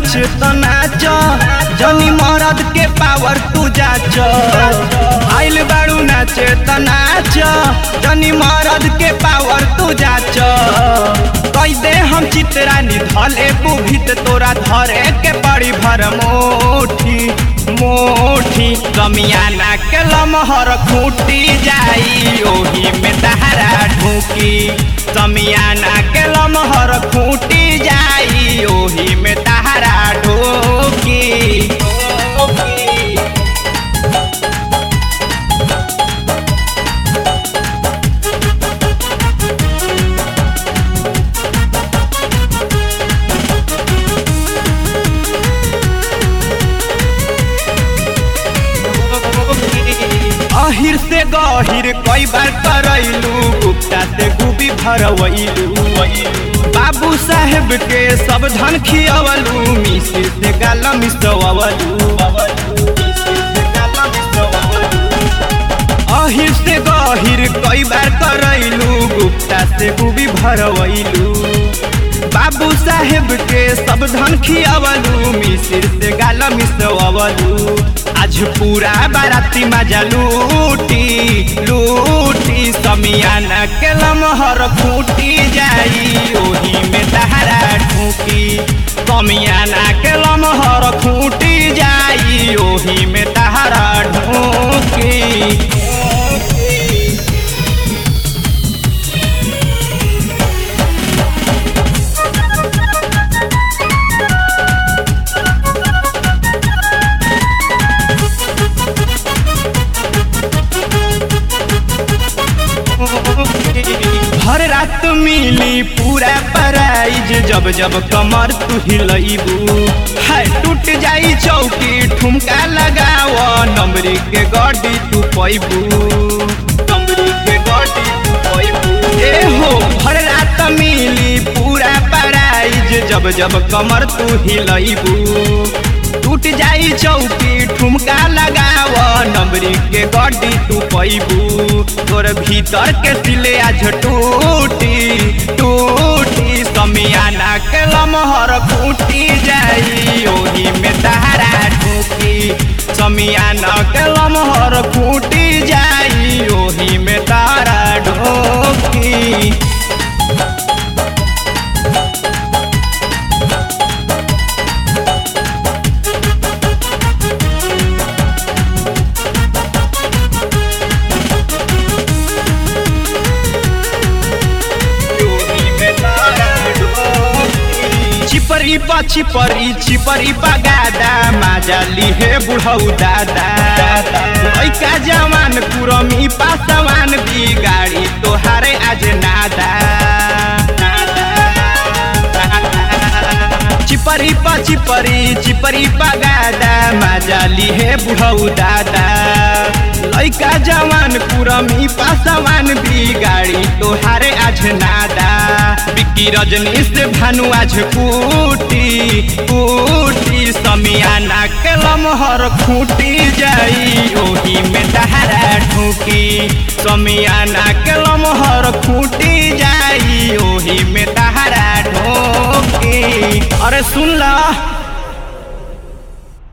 नाच त नाच जनी मरद के पावर तू जाच आइल बाड़ू नाच त नाच जनी मरद के पावर तू जाच कई दे हम चितरानी धले बुभित तोरा धरे के बड़ी भर मोठी मोठी कमियाना के लमहर खूटी जाई ओही में दहरा ढूकी कमियाना के लमहर खूटी जाई ओही में दहरा ढूकी अहिर से गहिर कई बार करैलू गुप्ता से गुबी भरवैलू बाबू साहेब के सब धन खियवलू मिश्र से गाला मिसवलू अहिर से गहिर कई बार करैलू गुप्ता से गुबी भरवैलू बाबू साहेब के सब धन खियवलू मिश्र से गाला मिसवलू आज पूरा बाराती मजा लूटी लूटी समियाना के लमहर खूटी जाई ओही में दहरा ठूकी समियाना के लमहर खूटी जाई ओही में दहरा ढूकी हर रात मिली पूरा प्राइज जब जब कमर तू हिलैबू है टूट जाई चौकी ठुमका लगाव नंबरी के गड्डी तू पैबू नंबरी के गड्डी तू पैबू ए हो हर रात मिली पूरा प्राइज जब जब कमर तू हिलैबू टूट जाई चौकी ठुमका लगाव नंबरी के गड्डी तू पैबू तोर भीतर के सिले आज टूटी टूटी समियाना के लमहर फूटी जाई ओही में दहरा ठूकी समियाना के लमहर फूटी जाई ओही में तारा ढोकी चिपरी पा चिपरी चिपरी पा गादा माजाली हे बुढ़ऊ दादा लैका जवान कुरमी पासवान बिगाड़ी तोहारे आज नादा चिपरी पा चिपरी चिपरी पा गादा माजाली हे बुढ़ऊ दादा लैका जवान कुरमी पासवान बिगाड़ी तोहारे आज नादा बिक्की रजनी से भानु आज कूटी कूटी समियाना के लमहर खूटी जाई ओही में दहरा ठूकी समियाना के लमहर खूटी जाई ओही में दहरा ठोकी अरे सुन ला